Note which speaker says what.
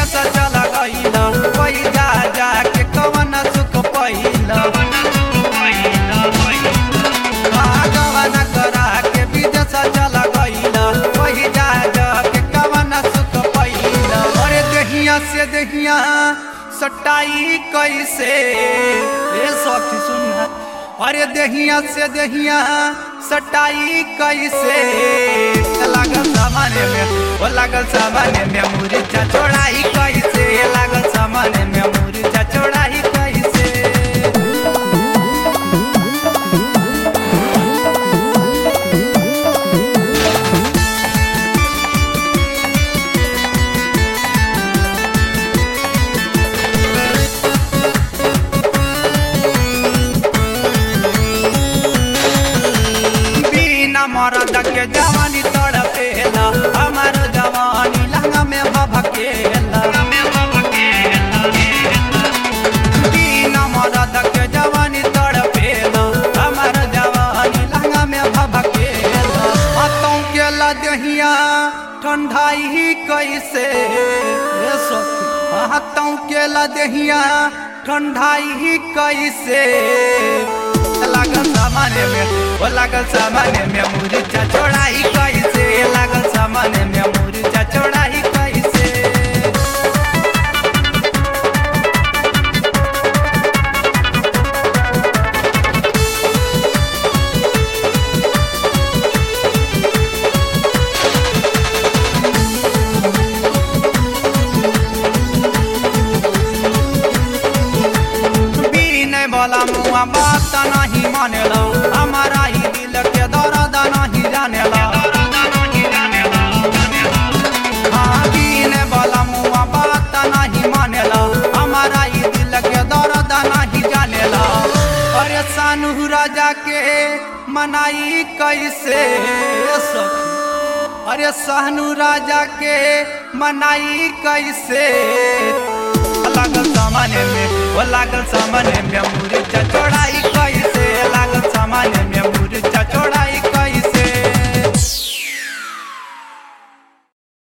Speaker 1: विदेश चल गईल वही जा जा के कवन सुख पहिल गवन करा के विदेश चल गईल वही जा जा के कवन सुख पहिल अरे दहिया से दहिया सटाई कैसे ए सखी सुन अरे दहिया से दहिया सटाई कैसे लागल सामाने में ओ लागल सामाने में मुर्चा चोड़ाई कैसे लागल सामाने में मुर्चा चोड़ाई कैसे बिना मरद के जवानी तड़पेला हमार जवानी लहंगा में भभकेला बिना मरद के जवानी तड़पेला हमार जवानी लहंगा में भभकेला हाथों के लदहिया ठंडाई कैसे ए सखी हाथों के लदहिया ठंडाई कैसे लागल सामाने में ओ लागल सामाने में मुर्चा चोड़ाई कैसे लागल सामाने में मुर्चा चोड़ाई कैसे बीने वाला मुआ बात नहीं मानेला हमारा ही दिल के दर्द नहीं जानेला हाँ, बीने वाला मुआ बात नहीं मानेला हमारा ही दिल के दर्द नहीं जानेला अरे सानू राजा के मनाई कैसे सखी अरे सहनू राजा के मनाई कैसे लागल सामाने में वो लागल सामाने में मुर्चा